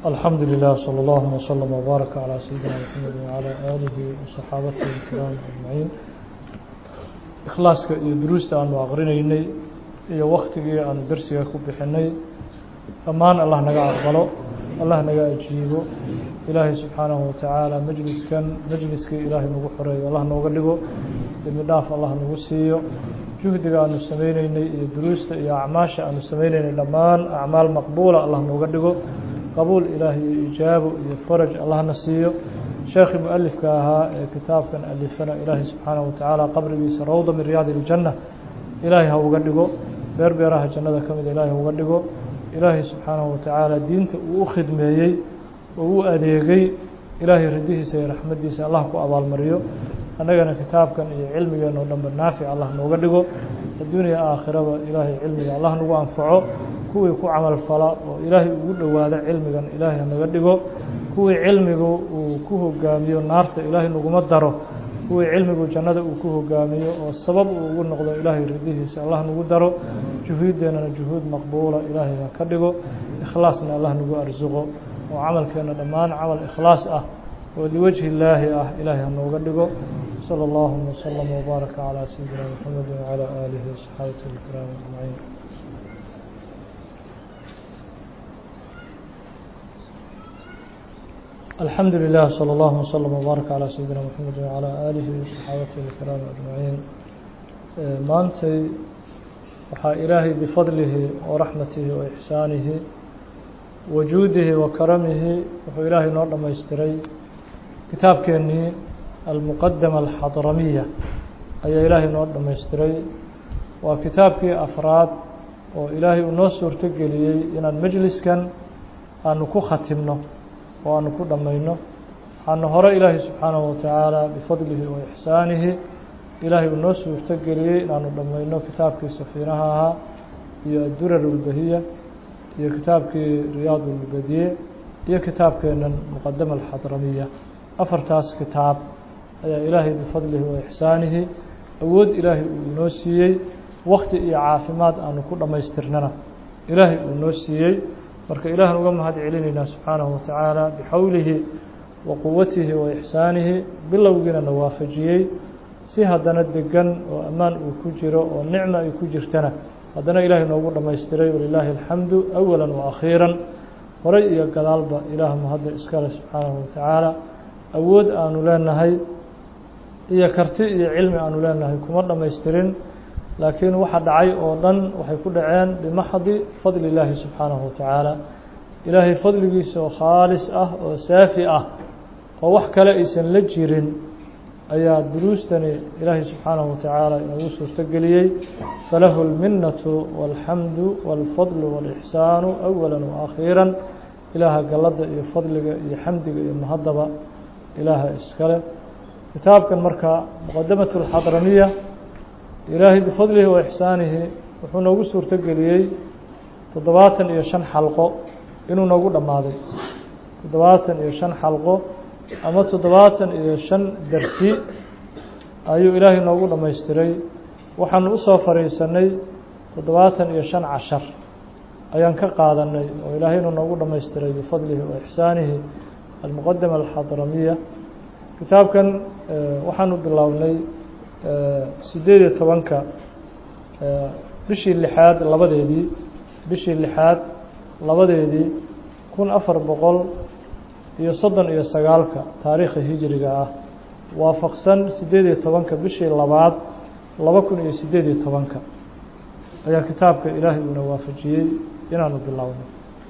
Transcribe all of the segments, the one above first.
الحمد لله صلى الله وسلم وبارك على سيدنا محمد وعلى آله وصحابته الكرام أجمعين ikhlaaska iyo duruusta aanu aqrinaynay iyo waktigii aanu dersiga ku bixinay dhammaan allah naga aqbalo allah naga ajiibo ilaahay subxaanahu watacaala majliskan majliskii ilaahay nagu xoreeyo allah nooga dhigo dembi dhaaf allah nagu siiyo juhdiga aanu sameyneynay iyo duruusta iyo acmaasha aanu sameyneynay dhammaan acmaal maqbuula allah nooga dhigo qabuul ilaahay iyo ijaabo iyo faraj allahna siiyo sheekhii mualifka ahaa ee kitaabkan alifana ilaahay subxaanahu watacaala qabrigiisa rawda min riyaadi iljanna ilaahay ha uga dhigo beer beeraha jannada ka mida ilaahay ha uga dhigo ilaahay subxaanahu watacaala diinta uu u khidmeeyey oo u adeegay ilaahay radihiisa iyo raxmaddiisa allah ku abaalmariyo annagana kitaabkan iyo cilmigeenna oo dhanba naafic allah nooga dhigo adduuniya aakhiraba ilaahay cilmiga allah nagu anfaco kuwii ku camal fala oo ilaahay ugu dhowaada cilmigan ilaahay hanaga dhigo kuwii cilmigu uu ku hogaamiyo naarta ilaahay naguma daro kuwii cilmigu jannada uu ku hogaamiyo oo sabab uu ugu noqdo ilaahay ridihiisa allah nagu daro juhuuddeenana juhuud maqbuula ilaahay ha ka dhigo ikhlaasna allah nagu arsuqo oo camalkeenna dhammaan camal ikhlaas ah oo liwajhi illaahi ah ilaahay ha nooga dhigo salى اllahuma wslama wbaaraka calى sayidina mxamedi wcalى aalihi waصxaabati اlkiraam ajmaciin الحمد لله صلى الله وسلم وبارك على سيدنا محمد وعلى آله وصحابته الكرام أجمعين maantay waxaa ilaahay bifadlihi وraxmatihi وإxsaanihi wajuudihi وakaramihi wuxuu ilaahay noo dhamaystiray kitaabkeenii almuqadama alxadramiya ayaa ilaahay noo dhamaystiray waa kitaabkii afraad oo ilaahay uu noo suurto geliyey inaan mejliskan aanu ku khatimno oo aanu ku dhammayno waxaana hore ilaahay subxaanahu watacaala bifadlihi wa ixsaanihi ilaahay uu noo suurto geliyey inaanu dhammayno kitaabkii safiinaha ahaa iyo addurar ulbahiya iyo kitaabkii riyaad ulbadiye iyo kitaabkeenan muqadama alxadramiya afartaas kitaab ayaa ilaahay bifadlihi wa ixsaanihi awood ilaahay uu inoo siiyey wakti iyo caafimaad aanu ku dhammaystirnana ilaahay uu noo siiyey marka ilaahan uga mahad celinaynaa subxaanahu watacaala bixawlihi wa quwatihi wa ixsaanihi bilowgiina na waafajiyey si haddana degan oo ammaan uu ku jiro oo nicma ay ku jirtana haddana ilaahay noogu dhammaystiray walilaahi alxamdu awala wa akhiiran horay iyo gadaalba ilaah mahadda iskale subxaanahu watacaala awood aanu leenahay iyo karti iyo cilmi aanu leenahay kuma dhammaystirin laakiin waxa dhacay oo dhan waxay ku dhaceen bimaxdi fadli illaahi subxaanahu watacaala ilaahay fadligiisa oo khaalis ah oo saafi ah oo wax kale aysan la jirin ayaa duruustani ilaahay subxaanahu watacaala inoogu suurto geliyey falahu اlminatu wاlxamdu wاlfadlu wاlixsaanu awala waakhiira ilaaha galladda iyo fadliga iyo xamdiga iyo mahaddaba ilaaha iskale kitaabkan marka muqadamat اlxadramiya ilaahay bifadlihi wa ixsaanihi wuxuu noogu suurto geliyey toddobaatan iyo shan xalqo inuu noogu dhammaaday toddobaatan iyo shan xalqo ama toddobaatan iyo shan dersi ayuu ilaahay noogu dhammaystiray waxaanu usoo fadhiisanay toddobaatan iyo shan cashar ayaan ka qaadanay oo ilaahaynu noogu dhammaystiray bifadlihi wa ixsaanihi almuqadama alxadramiya kitaabkan waxaanu bilownay sideed iyo tobanka bishii lixaad labadeedii bishii lixaad labadeedii kun afar boqol iyo soddon iyo sagaalka taariikha hijiriga ah waafaqsan sideed iyo tobanka bishii labaad laba kun iyo sideed iyo tobanka ayaa kitaabka ilaahay uuna waafajiyey inaanu bilowno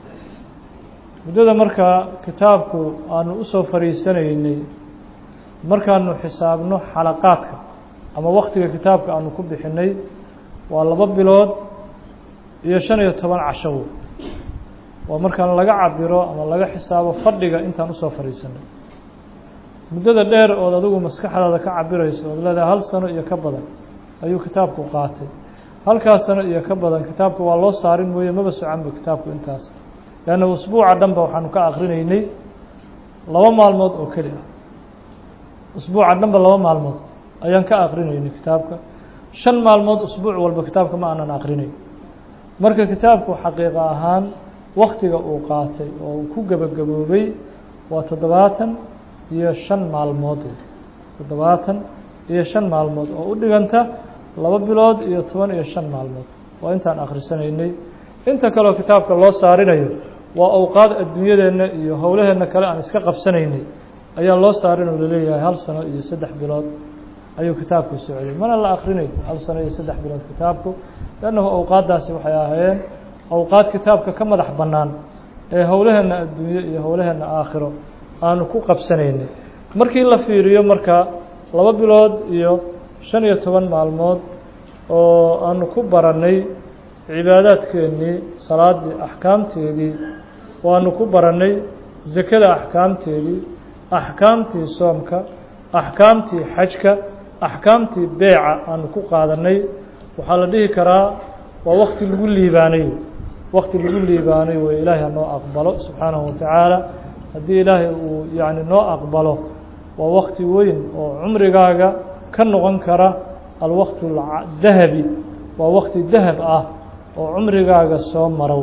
muddada markaa kitaabku aanu usoo fariisanaynay markaanu xisaabno xalaqaadka ama waktiga kitaabka aanu ku bixinay waa laba bilood iyo shan iyo toban cashow waa markaan laga cabiro ama laga xisaabo fadhiga intaan usoo fadhiisanay muddada dheer ood adigu maskaxdaada ka cabirayso ood leedahay hal sano iyo ka badan ayuu kitaabku qaatay halkaas sano iyo ka badan kitaabka waa loo saarin mooye maba socanba kitaabku intaas leanna usbuuca dhanba waxaanu ka akrinaynay laba maalmood oo keli ah usbuuca dhanba laba maalmood ayaan ka akrinaynay kitaabka shan maalmood usbuuc walba kitaabka ma aanan akrinayn marka kitaabku xaqiiqa ahaan waktiga uu qaatay oo uu ku gebagaboobay waa toddobaatan iyo shan maalmood toddobaatan iyo shan maalmood oo u dhiganta laba bilood iyo toban iyo shan maalmood waa intaan akhrisanaynay inta kaleo kitaabka loo saarinayo waa awqaad adduunyadeenna iyo howlaheenna kale aan iska qabsanaynay ayaa loo saarin oo laleeyahay hal sano iyo saddex bilood ayuu kitaabku socday mana la akrinay hal sano iyo saddex bilood kitaabku lannahu awqaaddaasi waxay ahaayeen awqaad kitaabka ka madax bannaan ee howlaheenna adduunye iyo howlaheenna aakhiro aanu ku qabsanaynay markii la fiiriyo marka laba bilood iyo shan iyo toban maalmood oo aanu ku barannay cibaadaadkeennii salaaddii axkaamteedii waanu ku barannay sekada axkaamteedii axkaamtii soomka axkaamtii xajka axkaamtii beeca aanu ku qaadannay waxaa la dhihi karaa waa wakti lagu liibaanay wakti lagu liibaanay wey ilaahay ha noo aqbalo subxaanahu watacaala haddii ilaahay uu yacni noo aqbalo waa wakti weyn oo cumrigaaga ka noqon kara alwaqtu dahabi waa wakti dahab ah oo cumrigaaga soo marow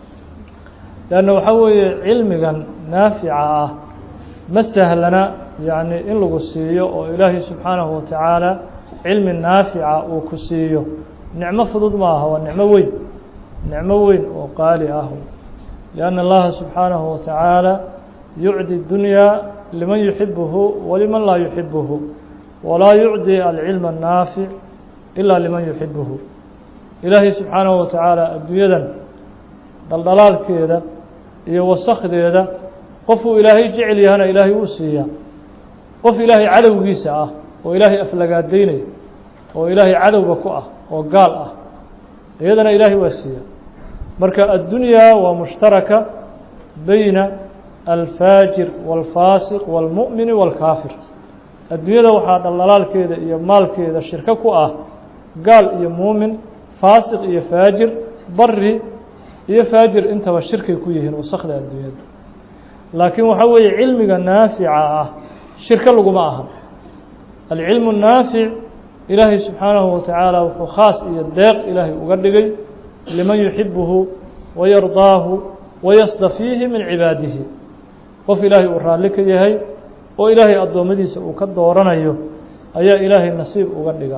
leanna waxaa weeye cilmigan naafica ah ma sahlana yacni in lagu siiyo oo ilaahay subxaanahu watacaala cilmi naafica uu ku siiyo nicmo fudud ma aha waa nicmo weyn nicmo weyn oo qaali ah lianna allaha subxaanahu watacaala yucdi dunyaa liman yuxibuhu waliman laa yuxibuhu walaa yucdi alcilma annaafic ilaa liman yuxibuhu ilaahay subxaanahu watacaala adduunyadan dhaldhalaalkeeda iyo wasakdeeda qofuu ilaahay jecel yahana ilaahay uu siiyaa qof ilaahay cadowgiisa ah oo ilaahay aflagaadaynaya oo ilaahay cadowga ku ah oo gaal ah iyadana ilaahay waa siiya marka addunyaa waa mushtaraka beyna alfaajir wاlfaasiq wاlmu'mini wاlkaafir adduunyada waxaa dhaldhalaalkeeda iyo maalkeeda shirko ku ah gaal iyo muumin faasiq iyo faajir bari iyo faajir intaba shirkay ku yihiin wasakda adduunyada laakiin waxaa weeye cilmiga naafica ah shirko laguma aha alcilmu naafic ilaahay subxaanahu watacaala wuxuu khaas iyo deeq ilaahay uga dhigay liman yuxibuhu wayardaahu wayasdafiihi min cibaadihi qof ilaahay uu raalli ka yahay oo ilaahay addoommadiisa uu ka dooranayo ayaa ilaahay nasiib uga dhiga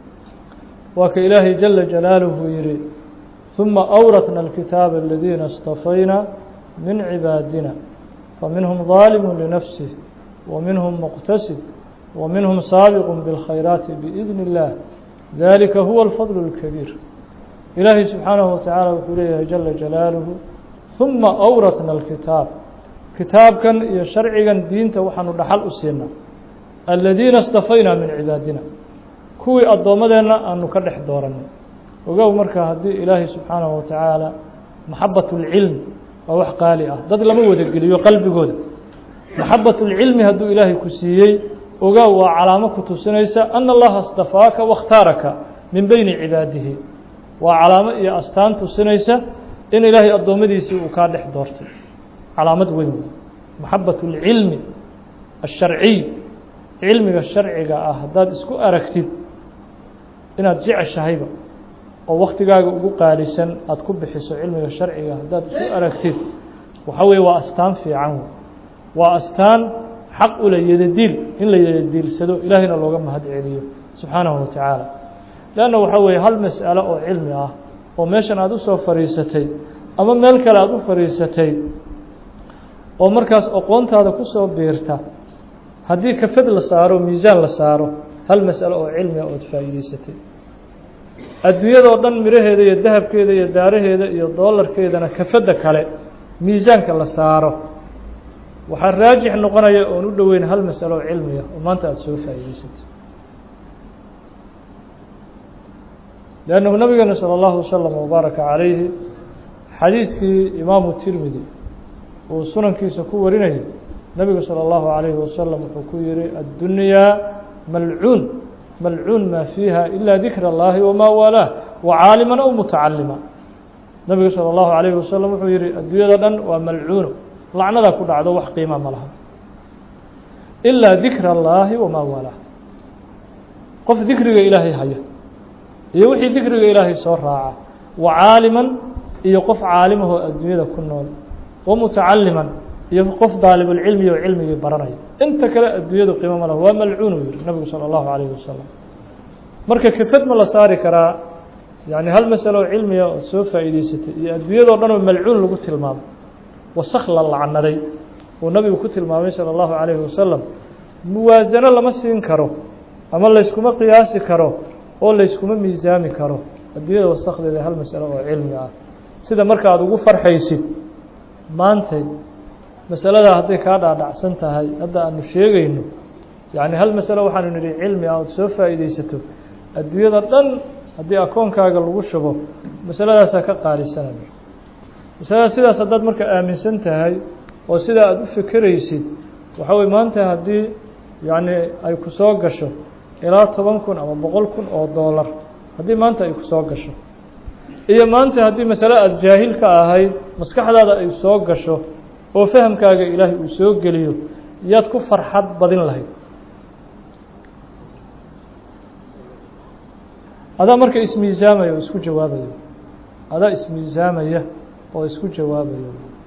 waa ka ilaahay jala jalaaluhu yihi ثuma أwratna الkitaaba الadiina اstafayna min cibaadina faminhum ظaalimu linafsih وminhum muqtasid وminhum saabiq bاlkhayraati biإidn الlah dalika huwa الfadl الkabiir ilaahay subxaanahu watacaala wuxuu leeyahay jala jalaaluhu ثuma أwratna الkitaab kitaabkan iyo sharcigan diinta waxaanu dhaxal u siinaa aladiina اstafayna min cibaadina kuwii addoommadeenna aanu ka dhex dooranay ogow marka haddii ilaahay subxaanahu watacaala maxabat اlcilm waa wax qaali ah dad lama wadageliyo qalbigooda maxabat اlcilmi hadduu ilaahay ku siiyey ogow waa calaamo ku tusinaysa ana allaha اstafaaka waاkhtaaraka min beyni cibaadihi waa calaamo iyo astaan tusinaysa in ilaahay addoommadiisii uu kaa dhex doortay calaamad weyn wey maxabat اlcilmi الsharciy cilmiga sharciga ah haddaad isku aragtid inaad jeceshahayba oo waktigaaga ugu qaalisan aada ku bixiso cilmiga sharciga haddaad isku aragtid waxa weeye waa astaan fiican wey waa astaan xaq ula yadadiil in la yadadiilsado ilaahayna looga mahad celiyo subxaanahu watacaala leanna waxaa weeye hal mas'alo oo cilmi ah oo meeshan aada usoo fadhiisatay ama meel kale aada u fadhiisatay oo markaas aqoontaada kusoo biirta haddii kafad la saaro miisaan la saaro hal mas'alo oo cilmiga ood faa'iideysatay adduunyadao dhan miraheeda iyo dahabkeeda iyo daaraheeda iyo doolarkeedana kafadda kale miisaanka la saaro waxaa raajix noqonaya oon u dhoweyn hal mas'alo oo cilmiga oo maanta aada soo faa'iideysatay لأnنه nabigana slى الlaه وsلم وbaaraka عalayhi xadiiskii imaamu tirmidi uu sunankiisa ku warinayay nebigu salى الlahu عalayه wasalam wuxuu ku yihi addunyaa malcuun malcuun maa fiiha ila dikr اllahi wma waalaah wacaalima aw mutacalima nebigu salى الlahu عalayه wasalam wuxuu yihi adduunyada dhan waa malcuuno lacnadaa ku dhacdo wax qiima ma laha ilaa dikr اllahi wma waalaah qof dikriga ilaahay haya iyo wixii dikriga ilaahay soo raaca wa caaliman iyo qof caalimahoo adduunyada ku nool wa mutacaliman iyo qof daalibulcilmi oo cilmigii baranaya inta kale adduunyadu qiimo ma laha waa malcuun uu yihi nabigu salى اllahu alayhi wasalam marka kafad ma la saari karaa yani hal masalo oo cilmiga ood soo faa'iideysatay iyo adduunyadao dhan oo malcuun lagu tilmaamay wasak la lacnaday uu nabigu ku tilmaamay salى اllahu alayhi wasalam muwaasano lama siin karo ama layskuma qiyaasi karo oo layskuma miisaami karo adduunyada wasakdeeda hal masalo oo cilmi ah sida marka aada ugu farxaysid maantay masaladaa hadday kaa dhaadhacsan tahay hadda aanu sheegayno yacni hal masalo waxaanu nidhi cilmi ah ood soo faa'iideysato adduunyada dhan haddii akoonkaaga lagu shubo masaladaasaa ka qaalisanaya masalada sidaas haddaad marka aaminsan tahay oo sidaa aada u fekeraysid waxaa weye maanta haddii yacni ay ku soo gasho ilaa toban kun ama boqol kun oo doolar haddii maanta ay ku soo gasho iyo maanta haddii masale aada jaahil ka ahayd maskaxdaada ay soo gasho oo fahamkaaga ilaahay uu soo geliyo yaad ku farxad badin lahayd adaa marka ismiisaamaya oo isku jawaabayo adaa ismiisaamaya oo isku jawaabayo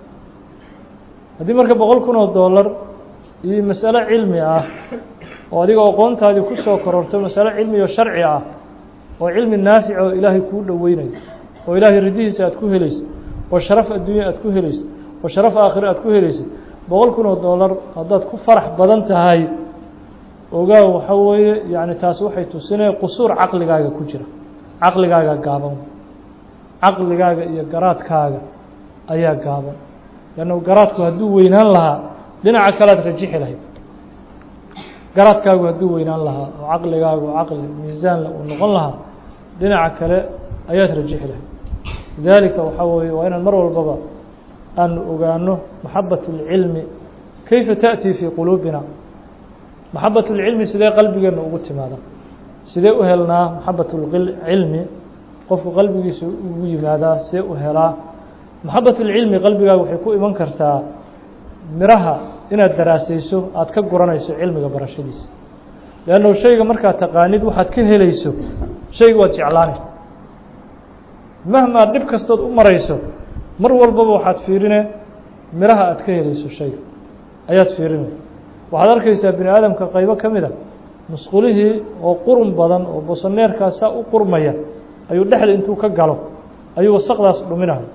haddii marka boqol kun oo doolar iyo masalo cilmi ah oo adiga aqoontaadii ku soo kororto masalo cilmi oo sharci ah oo cilmi naafic oo ilaahay kuu dhoweynayo oo ilaahay ridihiisa aad ku helayso oo sharaf adduunya aad ku helayso oo sharaf aakhire aad ku helayso boqol kun oo doolar haddaad ku farax badan tahay ogaa waxa weeye yacni taas waxay tusinaya qusuur caqligaaga ku jira caqligaaga gaaban caqligaaga iyo garaadkaaga ayaa gaaban leanna garaadku hadduu weynaan lahaa dhinaca kalead rajixi lahayd garaadkaagu hadduu weynaan lahaa oo caqligaagu caqli miisaanle uu noqon lahaa dhinaca kale ayaad rajixi lahayd lidaalika waxaa weeye waa inaan mar walbaba aanu ogaano maxabat اlcilmi kayfa taأtii fii quluubina maxabat اlcilmi sidee qalbigeena ugu timaada sidee u helnaa maxabat اlcilmi qofku qalbigiisa ugu yimaadaa sidee u helaa maxabat اlcilmi qalbigaaga waxay ku iman kartaa miraha inaad daraasayso aada ka guranayso cilmiga barashadiisa leanno shayga markaad taqaanid waxaad ka helayso shayga waad jeclaanay mahmaa dhib kastood u marayso mar walbaba waxaad fiirine miraha aad ka helayso shayga ayaad fiirine waxaad arkaysaa bini aadamka qaybo ka mid a musqulihii oo qurun badan oo bosoneerkaasaa u qurmaya ayuu dhexda intuu ka galo ayuu wasaqdaas dhuminayo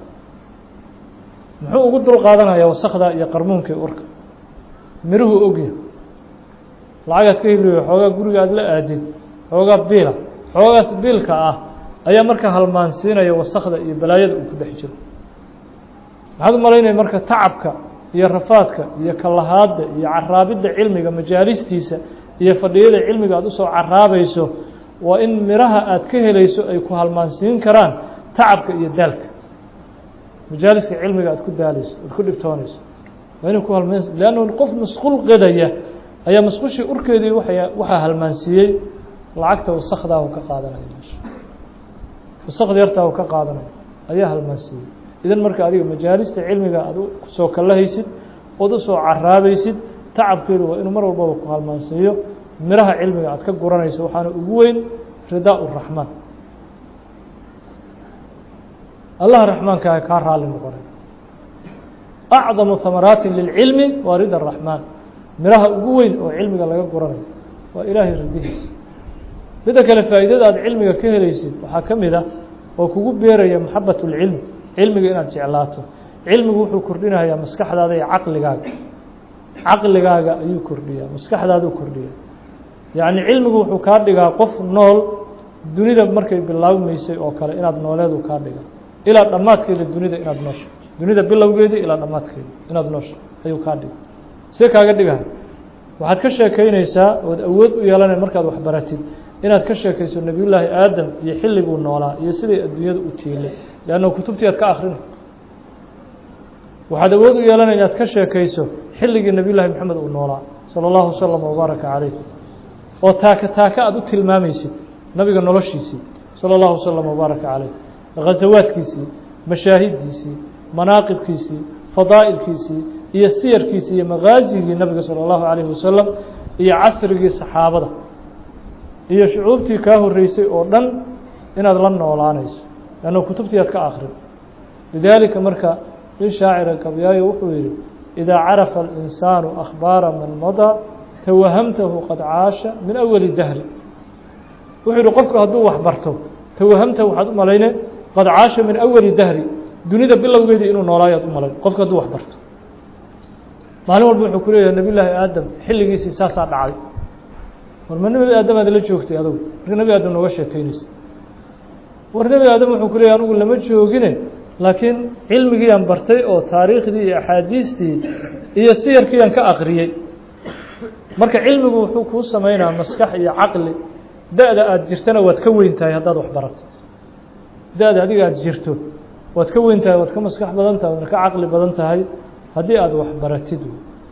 muxuu ugu dul qaadanayaa wasakdaa iyo qarmuunkai urka miruhu ogya lacagaad ka heliyo xoogaa guriga aad la aadid xoogaa biila xoogaas biilka ah ayaa marka halmaansiinaya wasakda iyo balaayada uu ku dhex jiro maxaad u malaynaya marka tacabka iyo rafaadka iyo kalahaadda iyo caraabidda cilmiga majaalistiisa iyo fadhiyada cilmiga aad usoo caraabayso waa in miraha aad ka helayso ay ku halmaansiin karaan tacabka iyo daalka majaaliska cilmiga aad ku daalayso aad ku dhibtoonayso waa inay ku halmaan leanna qof masquul qedaya ayaa masquushii urkeedii waa waxaa halmaansiiyey lacagta wasakdaa u ka qaadanaya meesha wasakda yartaa u ka qaadanaya ayaa halmaansiiyey idan marka adiga majaalista cilmiga aad soo kalahaysid ood usoo caraabaysid tacabkeedu waa inuu mar walbaba ku halmaansiiyo miraha cilmiga aad ka guranayso waxaana ugu weyn ridaa uraxmaan allah raxmaankaa kaa raali noqonay acdamu hamaraati lilcilmi waa rida raxmaan miraha ugu weyn oo cilmiga laga guranayo waa ilaahay ridihiisa midda kale faa'iidada aad cilmiga ka helaysid waxaa ka mid ah oo kugu beeraya maxabat اlcilm cilmiga inaad jeclaato cilmigu wuxuu kordhinayaa maskaxdaada iyo caqligaaga caqligaaga ayuu kordhiyaa maskaxdaaduu kordhiyaa yacni cilmigu wuxuu kaa dhigaa qof nool dunida markay bilaabmaysay oo kale inaad nooleedu kaa dhiga ilaa dhammaadkeeda dunida inaad noosha dunida bilowgeedii ilaa dhammaadkeeda inaad noosha ayuu kaa dhiga see kaaga dhigahay waxaad ka sheekeynaysaa ood awood u yeelanay markaad waxbaratid inaad ka sheekayso nebiyullaahi aadam iyo xilliguu noolaa iyo siday adduunyada u tiilay leanna kutubtii aad ka akrinay waxaad awood u yeelanay inaad ka sheekayso xilligii nebiyullahi moxamed uu noolaa sala allahu wasalam wabaaraka calayh oo taaka taaka aad u tilmaamaysid nabiga noloshiisii sala allahu wasalam wabaaraka calayh ghasawaadkiisii mashaahidiisii manaaqibkiisii fadaa'ilkiisii iyo siyarkiisii iyo maqaasigii nabiga salى اllahu عalayه wasalam iyo casrigii saxaabada iyo shucuubtii kaa horeysay oo dhan inaad la noolaanayso lanno kutubtii aad ka akrin lidaalika marka in shaacira gabyaayo wuxuu yihi idaa carafa alinsaanu akhbaara man madaa tawahamtahu qad caasha min awali dahri wuxuu yihi qofku hadduu wax barto tawahamtahu waxaad u malayne qad caasha min awali dahri dunida bilowgeedii inuu noolaayaad u malayn qofku hadduu wax barto maalin walba wuxuu ku leeyahay nabi llaahi aadam xilligiisii saasaa dhacday war ma nebi aadam aad la joogtay adugu marka nebi aadam nooga sheekeynaysa war nebi aadam wuxuu ku leeyahy anugu lama joogine laakiin cilmigiiaan bartay oo taariikhdii iyo axaadiistii iyo siyarkiiaan ka aqriyey marka cilmigu wuxuu kuu sameynaa maskax iyo caqli da-da aada jirtana waad ka weyn tahay haddaad wax barato da-da adiga aada jirto waad ka weyn tahay waad ka maskax badan tahay waadna ka caqli badan tahay haddii aada wax baratid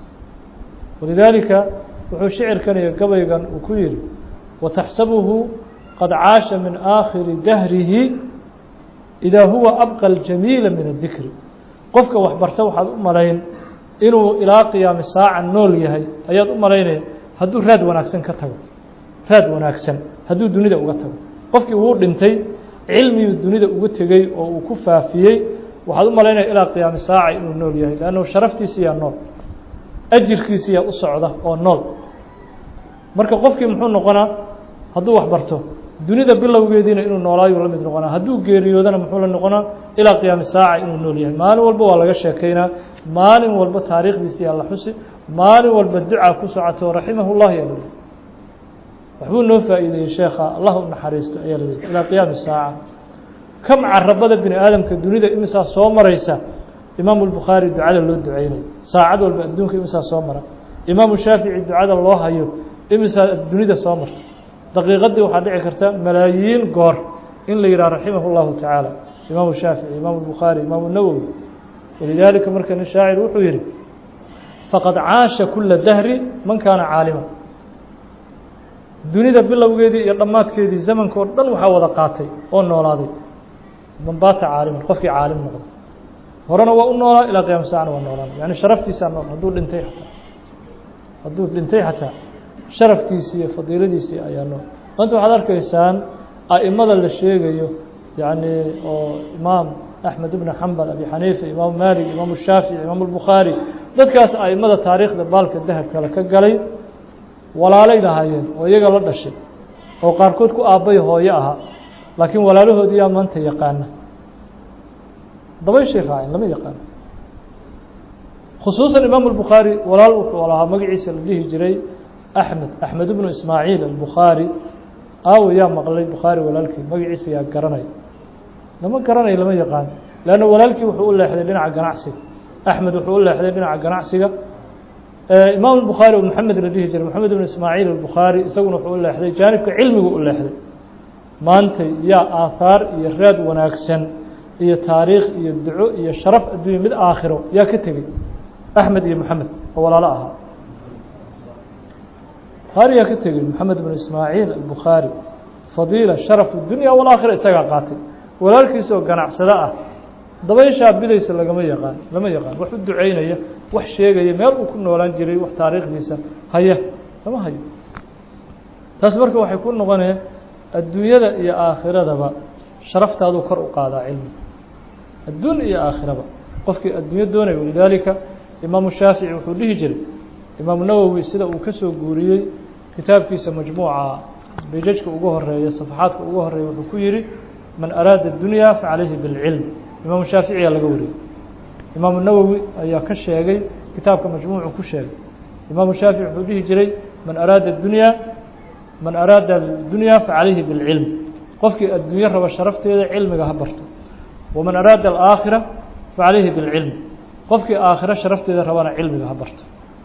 walidaalika wuxuu shicirkan iyo gabaygan uu ku yihi wataxsabuhu qad caasha min aakhiri dahrihi idaa huwa abqa ljamiila min adikri qofka wax barta waxaad u malayn inuu ilaa qiyaami saaca nool yahay ayaad u malaynaya hadduu raad wanaagsan ka tago raad wanaagsan hadduu dunida uga tago qofkii wuu dhintay cilmiyuu dunida uga tegey oo uu ku faafiyey waxaad u malaynaya ilaa qiyaami saaca inuu nool yahay leannu sharaftiisiyaa nool ajirkiisiyaa u socda oo nool marka qofkii muxuu noqonaa hadduu wax barto dunida bilowgeediina inuu noolaayuu la mid noqonaa hadduu geeriyoodana muxuu la noqonaa ilaa qiyaami saaca inuu nool yahay maalin walba waa laga sheekeynaa maalin walba taariikhdiisiyaa la xusi maalin walba ducaa ku socoto raximahu llah yaa laleeyahy waxbuu noo faa'iideeyey sheekha allah u naxariisto ayaa laleeyahy ilaa qiyaami saaca kam carabada bini aadamka dunida imisaa soo maraysa imaamu lbukhaari ducada loo duceynayo saacad walba adduunka imisaa soo mara imaamu shaafici ducada loo hayo imisaa dunida soo marta daqiiqadii waxaa dhici karta malaayiin goor in la yidhaha raximah اllahu tacaala imaamu shaafici imaamu bukhaari imaamu nawowi walidaalika marka nin shaacir wuxuu yihi faqad caasha kula dahri man kaana caalima dunida bilowgeedii iyo dhammaadkeedii zamanka oo dhan waxaa wada qaatay oo noolaaday man baata caaliman qofkii caalim noqda horena waa u noolaa ilaa qiyam saacna waa noolaan yani sharaftiisaa nool hadduu dhintay ataa hadduu dhintay xataa sharafkiisii iyo fadiiladiisii ayaa nool maanta waxaad arkaysaan a'imada la sheegayo yani oo imaam axmed ibn xambal abi xaniifa imaamu maalik imaamu shaafici imaamu lbukhaari dadkaas a'imada taariikhda baalka dahabkale ka galay walaalay lahaayeen oo iyaga la dhashay oo qaarkood ku aabbay hooyo ahaa laakiin walaalahoodii yaa maanta yaqaana dabayshay raaceen lama yaqaano khusuusan imaamu lbukhaari walaal wuxuu lahaa magaciisa la dhihi jiray axmed axmed ibnu ismaaciil albukhaari aawo yaa maqlay bukhaari walaalkii magaciisa yaa garanay lama garanayo lama yaqaan leanna walaalkii wuxuu u leexday dhinaca ganacsiga axmed wuxuu u leexday dhinaca ganacsiga imaam bukhaari oo maxamed la dhihi jiray maxamed ibnu ismaaciil albukhaari isaguna wuxuu u leexday jaanibka cilmigu u leexday maantay yaa aahaar iyo raad wanaagsan iyo taariikh iyo duco iyo sharaf adduunya mid aakhiro yaa ka tegey axmed iyo maxamed oo walaalo ahaa bukhaari yaa ka tegey maxamed ibnu ismaaciil albukhaari fadiila sharaf dunya walaakhira isagaa qaatay walaalkiisoo ganacsado ah dabayshaa bidaysa lagama yaqaan lama yaqaan wax u duceynaya wax sheegaya meel uu ku noolaan jiray wax taariikhdiisa haya lama hayo taas marka waxay ku noqonee adduunyada iyo aakhiradaba sharaftaaduu kor u qaadaa cilmiga adduun iyo aakhiraba qofkii adduunyo doonaya walidaalika imaamu shaafici wuxuu dhihi jiray imaamu nawowi sida uu ka soo guuriyey kitaabkiisa majmuuca bejajka ugu horeeya safaxaadka ugu horeeya wuxuu ku yihi man araada اdunya facalayhi biاlcilm imaamu shaaficiyaa laga wariyey imaamu nawowi ayaa ka sheegay kitaabka majmuucu ku sheegay imaamu shaafici wuxuu dhihi jiray man araada اdunya man araada اdunya facalayhi biاlcilm qofkii adduunyo raba sharafteeda cilmiga ha barto waman araada alaakhira facalayhi biاlcilm qofkii aakhiro sharafteeda rabana cilmiga ha barto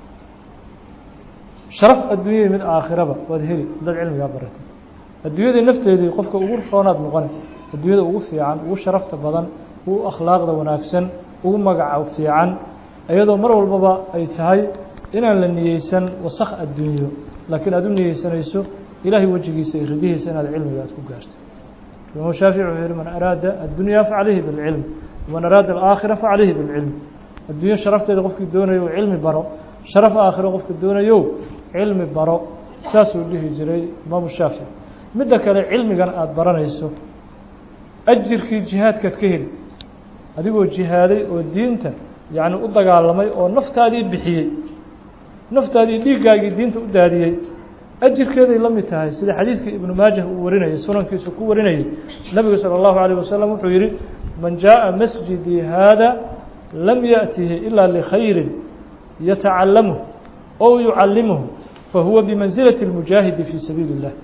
sharaf adduunyadii mid aakhiraba waad heli haddaad cilmigaa baratay adduunyadii nafteedii qofka ugu roonaad noqone adduunyada ugu fiican ugu sharafta badan ugu akhlaaqda wanaagsan ugu magaca fiican iyadoo mar walbaba ay tahay inaan la niyeysan wasakh adduunyo laakiin aad u niyeysanayso ilaahay wejigiisa iyo ridihiisa inaad cilmiga aad ku gaarto imaamu shaafici wuxuu yihi man araada addunya facalayhi bilcilm waman araada alaakhira facalayhi bilcilm adduunyo sharafteeda qofkii doonayo cilmi baro sharaf aakhiro qofka doonayo cilmi baro saasuu dhihi jiray imaamu shaafici midda kale cilmigan aada baranayso ajirkii jihaadkaad ka heli adigoo jihaaday oo diinta yacni u dagaalamay oo naftaadii bixiyey naftaadii dhiiggaagii diinta u daadiyey ajirkeeday la mid tahay sida xadiiska ibnu maajah uu warinayay sunankiisu ku warinayay nebigu salى اllahu عalيه wasalam wuxuu yihi man jaaءa masjidii haada lam yaأtihi ilaa likhayri yatacalamuh ow yucalimuhu fahuwa bimanzilaة اlmujaahidi fii sabiili الlah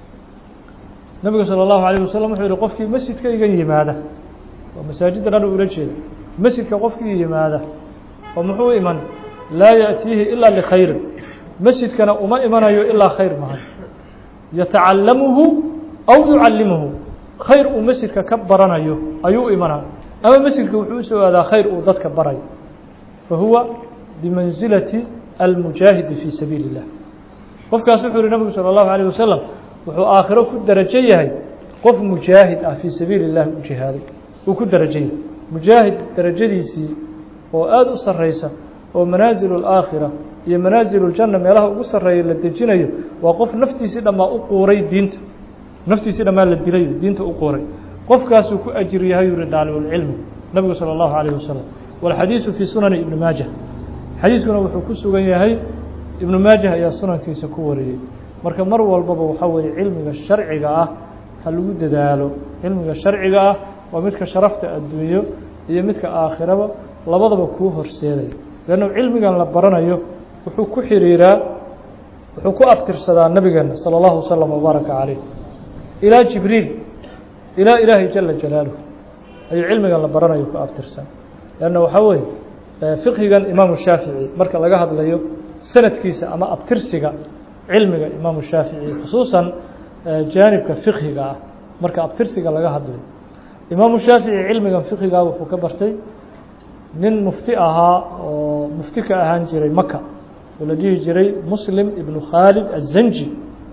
nebigu salى اllahu عalيه wasalam wuxuu yihi qofkii masjidka iga yimaada oo masaajidda dhan ula jeeda masjidka qofkii yimaada oo muxuu iman laa yaأtiihi ilaa likhayrin masjidkana uma imanayo ilaa khayr mahan yatacalamuhu aw yucalimuhu khayr uu masjidka ka baranayo ayuu u imanaya ama masjidka wuxuu usoo aadaa khayr uu dadka barayo fahuwa bimansilati almujaahidi fii sabiili الlah qofkaas wuxuu yihi nabigu salى الlahu عalيه wasalam wuxuu aakhiro ku darajo yahay qof mujaahid ah fii sabiili الlahi u jihaaday uu ku darajo yahay mujaahid darajadiisii oo aada u sareysa oo manaasil اlaakhira iyo manaasil اljanna meelaha ugu sarreeya la dejinayo waa qof naftiisii dhammaa u quuray diinta naftiisii dhammaa la dilayo diinta u quuray qofkaasuu ku ajir yahay yuri daalibulcilmi nabigu salى اllahu عalيه wasalam wاlxadiisu fii sunani ibni maajah xadiiskuna wuxuu ku sugan yahay ibnu maajah ayaa sunankiisa ku wariyey marka mar walbaba waxaa weeye cilmiga sharciga ah ha lagu dadaalo cilmiga sharciga ah waa midka sharafta adduunyo iyo midka aakhiraba labadaba kuu horseedaya leannu cilmigan la baranayo wuxuu ku xiriiraa wuxuu ku abtirsadaa nabigeena salى اllahu wasalam wbaaraka calayh ilaa jibriil ilaa ilaahay jala jalaaluh ayuu cilmigan la baranayo ku abtirsan leanna waxaa weeye fiqhigan imaamu shaafici marka laga hadlayo sanadkiisa ama abtirsiga cilmiga imaamu shaafici khusuusan jaanibka fiqhiga ah marka abtirsiga laga hadlayo imaamu shaafici cilmigan fiqhiga wuxuu ka bartay nin mufti ahaa oo mufti ka ahaan jiray maka oo la dhihi jiray muslim ibnu khaalid azanji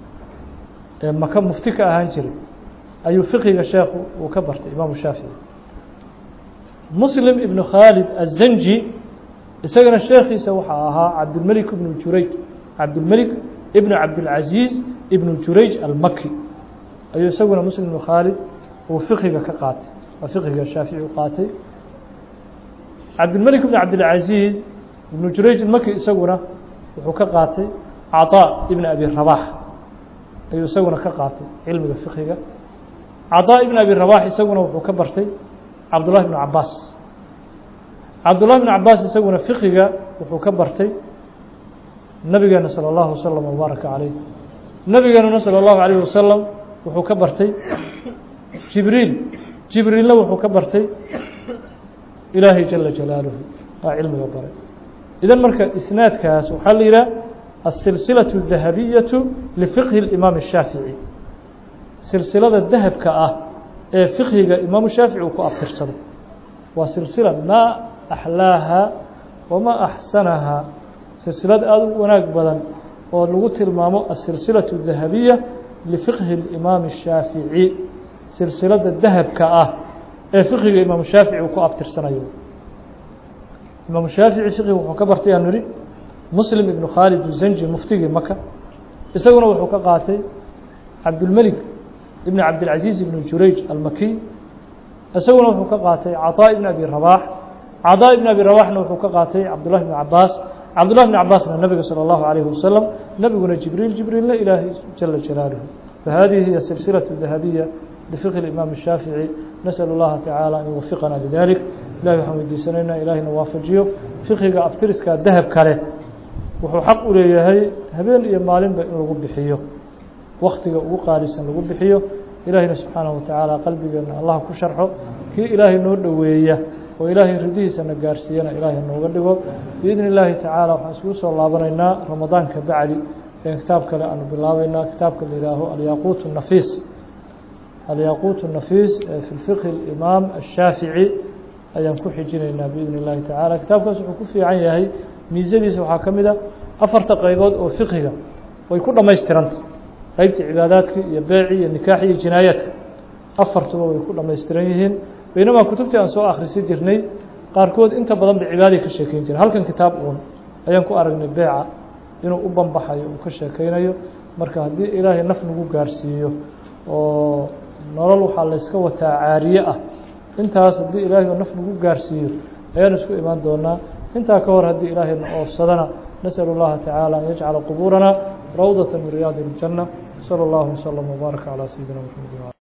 ee maka mufti ka ahaan jiray ayuu fiqhiga sheekhu uu ka bartay imaamu shaafici muslim ibnu khaalid azanji isagana sheekhiisa waxaa ahaa cabdilmelik ibnu jurayj cabdilmelik ibnu cabdilcaziiz ibnu jurayj almaki ayuu isaguna muslim ibnu khaalid uu fiqhiga ka qaatay waa fiqhiga shaafici u qaatay cabdilmelik ibnu cabdilcaziiz ibnu jurayj almaki isaguna wuxuu ka qaatay caطaa ibn abi rabax ayuu isaguna ka qaatay cilmiga fiqhiga caطaa ibn abi rabax isaguna wuxuu ka bartay cabdullahi bnu cabaas cabdullahi bnu cabaas isaguna fiqiga wuxuu ka bartay nabigeena salى اllahu wasalam wbaaraka calayh nabigeenuna salى اllahu alayh wasalam wuxuu ka bartay jibriil jibriilna wuxuu ka bartay ilaahay jala jalaaluhu waa cilmiga baray idan marka isnaadkaas waxaa la yidhaha asilsilaة الdahabiyaةu lifiqhi اimaam الshaafiعي silsilada dahabka ah ee fiqhiga imaamu shaafici uu ku abtirsado waa silsila maa axlaaha wamaa axsanaha silsilad aada u wanaag badan oo lagu tilmaamo asilsilaة الdahabiya lifiqhi اimaami الshaafiعي silsilada dahabka ah ee fiqhiga imaamu shaafici uu ku abtirsanayo imaamu shaafici fiqhi wuxuu ka bartay aan nihi muslim ibnu khaalid zanji muftigii maka isaguna wuxuu ka qaatay cabdulmelik ibn cabdilcaziiz ibn jurayj almakiy isaguna wuxuu ka qaatay caطaa ibn abi rabax caطaa ibn abi rabaxna wuxuu ka qaatay cabdullahi bn cabaas cabdullahi bn cabaasna nabiga salى اllahu alayhi wasalam nebiguna jibriil jibriilna ilaahay jala jalaaluhu fahadihi hiya silsilaة dahabiya lifiqhi imaam الshaafiعي nasأl اllaha taعaalى an yuwafiqana lidalik ilahi waxaan weydiisanaynaa ilaahayna waafajiyo fiqhiga abtiriska dahab kale wuxuu xaq u leeyahay habeen iyo maalinba in lagu bixiyo waktiga ugu qaalisan lagu bixiyo ilaahayna subxaanaه watacaala qalbigeena allah ku sharxo kii ilaahay noo dhoweeya oo ilaahay ridihiisana gaarsiiyana ilaahay nooga dhigo biidni اllaahi tacaala waxaan isugu soo laabanaynaa ramadaanka bacdi ee kitaab kale aanu bilaabeynaa kitaabka la yihaaho alyaquut الnafiis alyaquut الnafiis ee fi fiqhi اimaam الshaafiعي ayaan ku xijinaynaa biidni اllahi tacaala kitaabkaas wuxuu ku fiican yahay miisadiisa waxaa ka mid a afarta qaybood oo fiqhiga way ku dhammaystiranta qeybta cibaadaadka iyo beeci iyo nikaaxi iyo jinaayaadka afartuba way ku dhammaystiran yihiin baynamaa kutubtii aan soo akhrisi jirnay qaarkood inta badan ba cibaaday ka sheekeyn jiren halkan kitaab uun ayaan ku aragnay beeca inuu u banbaxayo uu ka sheekeynayo marka haddii ilaahay naf nagu gaarsiiyo oo nolol waxaa layska wataa caariye ah intaas haddii ilaahayba naf nagu gaarsiiyo ayaan isku imaan doonaa intaa ka hor haddii ilaahayna oofsadana nasأl اllaha taعaalى an yajcala qubuurana rawdaة min riyaadi الjanة slى اllah وslم وbaarak عalى sayidina mxamed